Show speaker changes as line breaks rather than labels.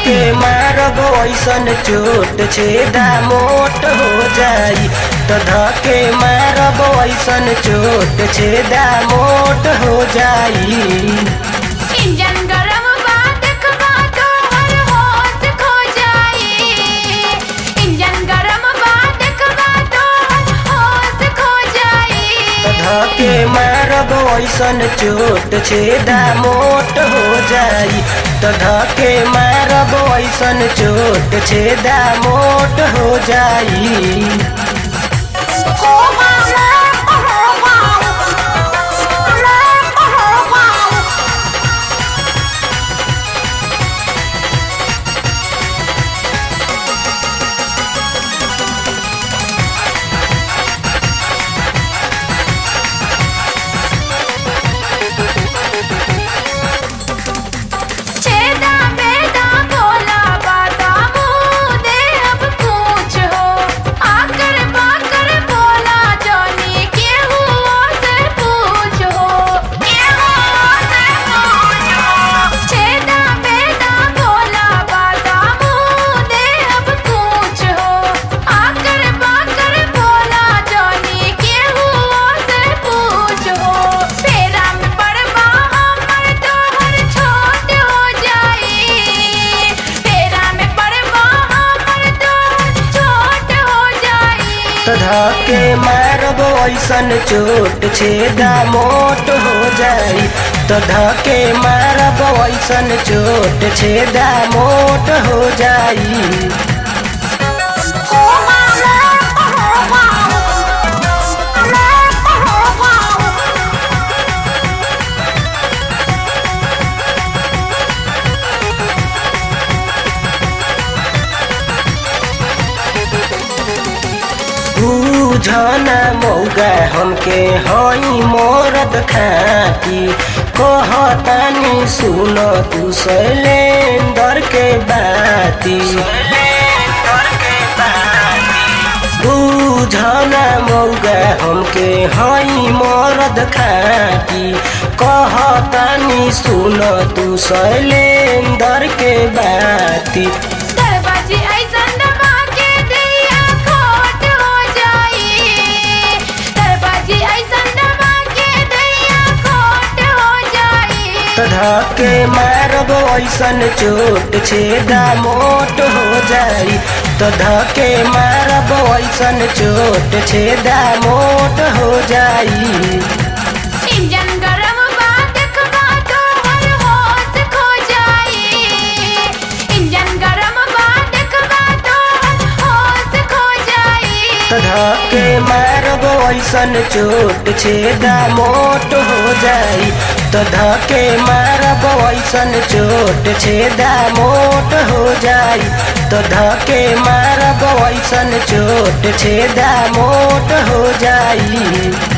धके मारब ऐसन चोट छेदा मोट हो जाई तो धके मारब ऐसन चोट छेदा मोट हो जाई
इंजन गरम बा देखबा तोहर होश खो जाई इंजन गरम बा देखबा तोहर होश खो जाई
धके मारब ऐसन चोट छेदा मोट हो जाई तो धके मारब ऐसन चोट छेदा मोट हो जाई
छेदा बेदा बोला बाता मुंह दे अब पूछ हो आकर बाकर बोला जानी केहू से पूछ हो केहू से पूछ हो छेदा बेदा बोला बाता मुंह दे अब पूछ हो आकर बाकर बोला जानी केहू से पूछ हो फेरा में पड़बा हमर तोहर छोट हो जाई फेरा में पड़बा हमर तोहर छोट हो जाई
तो धके मारब ऐसन चोट छेदा मोट हो जाई तो धके मारब ऐसन चोट छेदा मोट हो जाई बुझना मौगा हमके हई मोरद खाती कहतानी सुन तू शैलेंदर के बाती बुझना मौगा हमके हई मोरद खाती कहतानी सुन तू शैलेंदर के बाती
दरवाजे ऐसन दबा के दिया खोट हो जाई दरवाजे ऐसन दबा के दिया खोट हो जाई
धके मारब ऐसन चोट छेदा मोट हो जाई तो धके मारब ऐसन चोट छेदा मोट हो जाई
इंजन गरम बा देखबा तोहर होश खो जाई इंजन गरम बा देखबा तोहर होश खो जाई
तो धके मारब ऐसन चोट छेदा मोट हो जाई तो धके मारब ऐसन चोट छेदा मोट हो जाई तो धके मारब ऐसन चोट छेदा मोट हो जाई